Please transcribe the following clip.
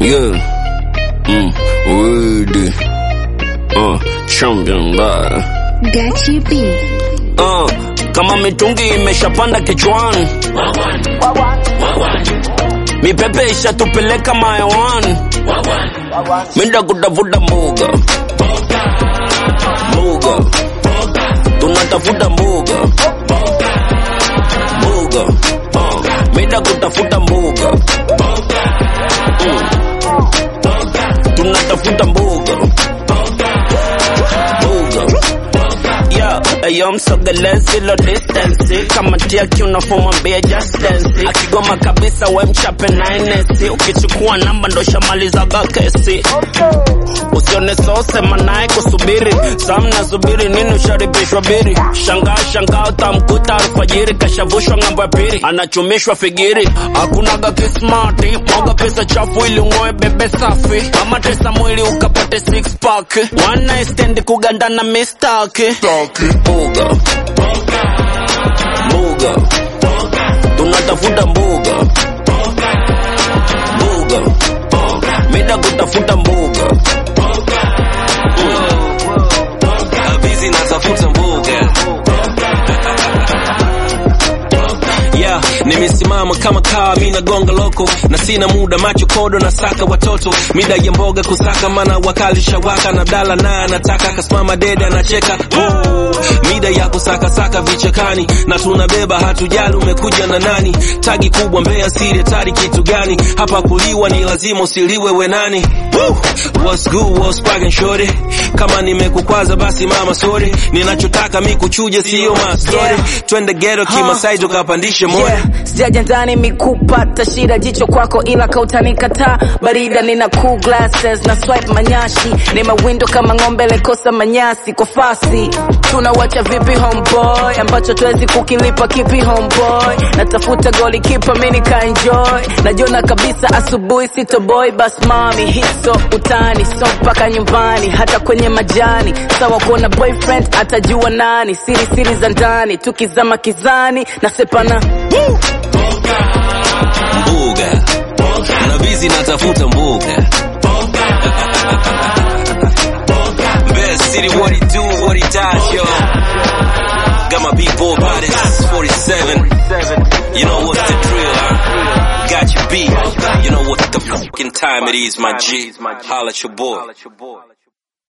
Yeah. Mm. Word. Uh, champion bad. Gachi B. Uh, kama mitungi imeshapanda kichwani, mipepe ishatupeleka mayawani, minda kutafuta mbuga mbuga, tunatafuta mbuga mbuga, uh, minda kutafuta mbuga mm. tunatafuta mbuga mbuga Yo, ayo msogele zilo distance kama tia kiunafomwambia just dance akigoma kabisa we mchape na inesi ukichukua namba ndo shamalizaga kesi usione sosema naye kusubiri samna subiri nini usharibishwa biri shangaa shangaa utamkuta alfajiri kashavushwa ng'ambo ya pili anachumishwa figiri hakunaga kismati mwaga pesa chafu ili ung'oe bebe safi ama tesa mwili ukapate six pack one night stand kugandana mistaki mbuga mbuga tunatafuta mbuga mbuga uh, mida kutafuta mbuga Busy natafuta mbuga yeah, nimesimama kama kaa mi nagonga loko na sina muda macho kodo na saka watoto mida ya mboga kusaka mana wakali shawaka na dala na anataka kasimama dede anacheka oh, mida ya kusaka saka vichakani na tunabeba hatujali umekuja na nani tagi kubwa mbea siri tari kitu gani hapa kuliwa ni lazima usiliwe wenani Woo! what's good what's cracking shorty kama nimekukwaza basi mama sorry ninachotaka mi kuchuja sio mastori Yeah. twende ghetto kimasai tukapandishe moyo Yeah, sijaja ndani mikupata shida jicho kwako ila kautanikataa barida nina cool glasses na swipe manyashi ni mawindo kama ng'ombe lekosa manyasi kwa fasi tunawacha vipi homeboy ambacho tuwezi kukilipa kipi homeboy natafuta goli kipa mini kaenjoy najiona kabisa asubuhi sitoboy bas mami hiso utani so mpaka nyumbani hata kwenye majani sawa kuona boyfriend atajua nani siri siri za ndani tukizama kizani nasepana mbuga na bizi natafuta mbuga Best city what he do what he does yo got my big boy bodies 47 you know what's the drill huh? got your beat you know what the fucking time it is my G holla at your boy